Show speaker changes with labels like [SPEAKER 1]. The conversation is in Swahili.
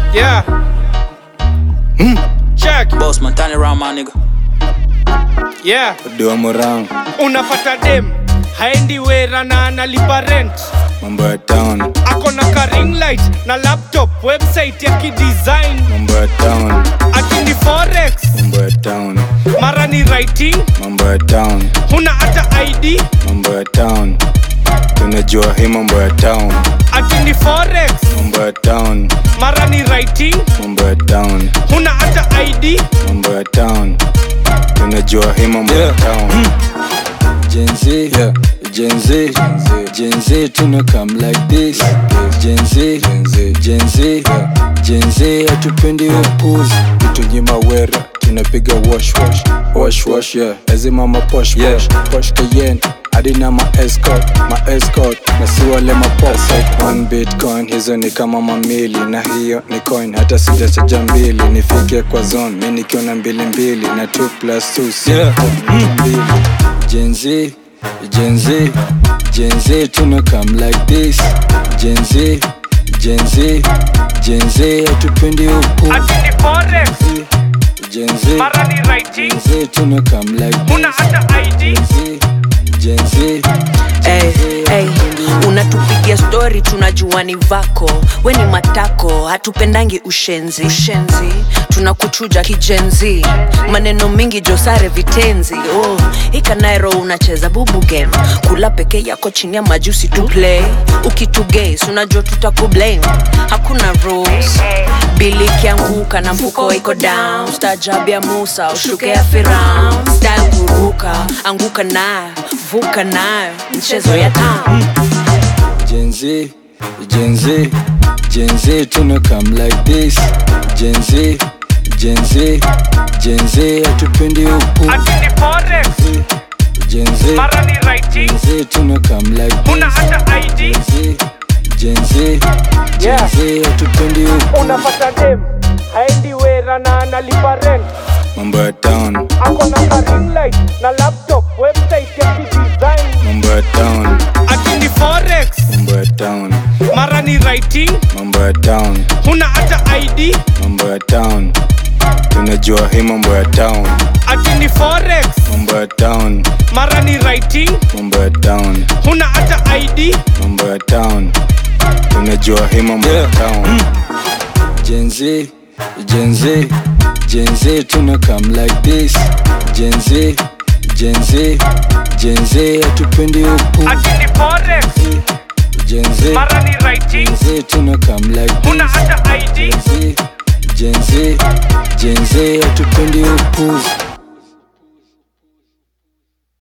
[SPEAKER 1] Yeah. Check.
[SPEAKER 2] Boss man, turn it around, my nigga.
[SPEAKER 1] Yeah.
[SPEAKER 3] Dua Morang,
[SPEAKER 1] Unapata dem haendi wera na analipa rent
[SPEAKER 3] mambo ya town,
[SPEAKER 1] ako na ka ring light na laptop website ya kidesign
[SPEAKER 3] mambo ya town,
[SPEAKER 1] akini forex
[SPEAKER 3] mambo ya town,
[SPEAKER 1] mara ni writing
[SPEAKER 3] mambo ya town,
[SPEAKER 1] huna hata id
[SPEAKER 3] mambo ya town. Tunajua hii mambo ya town,
[SPEAKER 1] akini forex
[SPEAKER 3] mambo ya town,
[SPEAKER 1] mara ni writing
[SPEAKER 3] mambo ya town,
[SPEAKER 1] huna hata id
[SPEAKER 3] mambo ya town. Tunajua hii mambo ya town. Gen Z, yeah. Gen Z, Gen Z, tuna come like this. Gen Z, Gen Z, Gen Z, hatupendi upuzi. Tunyima wera, tunapiga wash wash, wash wash, yeah. Lazima ma posh posh, posh Cayenne. Hadi na ma escort, ma escort na si wale ma pop One bitcoin hizo ni kama mamili na hiyo ni coin hata sijachaja mbili nifike kwa zone mi nikiona mbili mbili na 2 plus 2 si mbili Gen Z, Gen Z, Gen Z, tuna come like this. Gen Z, Gen Z, Gen Z, hatupendi upu.
[SPEAKER 1] akini forex
[SPEAKER 3] Gen Z,
[SPEAKER 1] mara ni writing
[SPEAKER 3] Gen Z, tuna come like
[SPEAKER 1] huna
[SPEAKER 3] this.
[SPEAKER 1] hata id
[SPEAKER 3] Gen Z, Gen Z,
[SPEAKER 4] Hey, hey, unatupigia stori tunajua ni vako we ni matako hatupendangi ushenzi ushenzi tunakuchuja kijenzi maneno mingi josare vitenzi oh, ikanairo unacheza bubu game kula peke yako chini ya majusi tu play ukituges unajua tutakublame hakuna rules bili ikianguka na mfuko iko down stajab ya musa ushuke ya firaun style kuruka anguka nayo vuka nayo mchezo ya town
[SPEAKER 3] Gen Z, Gen Z, Gen Z, tuna come like this. Gen Z, Gen Z, Gen Z, hatupendi upu.
[SPEAKER 1] akini forex
[SPEAKER 3] Gen Z,
[SPEAKER 1] mara ni writing
[SPEAKER 3] Gen Z, tuna come like
[SPEAKER 1] huna
[SPEAKER 3] this.
[SPEAKER 1] hata id
[SPEAKER 3] Gen Z, Gen Z, Gen
[SPEAKER 1] Yeah.
[SPEAKER 3] Z, hatupendi upu.
[SPEAKER 1] unapata dem haendi wera na analipa rent
[SPEAKER 3] Mambo ya town,
[SPEAKER 1] ako na ka ring light na laptop website ya kidesign
[SPEAKER 3] mambo ya town,
[SPEAKER 1] akini forex
[SPEAKER 3] mambo ya town,
[SPEAKER 1] mara ni writing
[SPEAKER 3] mambo ya town,
[SPEAKER 1] huna hata id
[SPEAKER 3] mambo ya town. Tunajua hii mambo ya town,
[SPEAKER 1] akini forex
[SPEAKER 3] mambo ya town,
[SPEAKER 1] mara ni writing
[SPEAKER 3] mambo ya town,
[SPEAKER 1] huna hata id
[SPEAKER 3] mambo ya town. Tunajua hii mambo ya town. Gen Z, Gen Z, Gen Z, tuna come like this. Gen Z, Gen Z, Gen Z, hatupendi upu.
[SPEAKER 1] akini forex
[SPEAKER 3] Gen Z,
[SPEAKER 1] mara ni writing
[SPEAKER 3] Gen Z, tuna come like
[SPEAKER 1] huna
[SPEAKER 3] this.
[SPEAKER 1] hata id
[SPEAKER 3] Gen Z, Gen Z, Gen Z, hatupendi upuzi.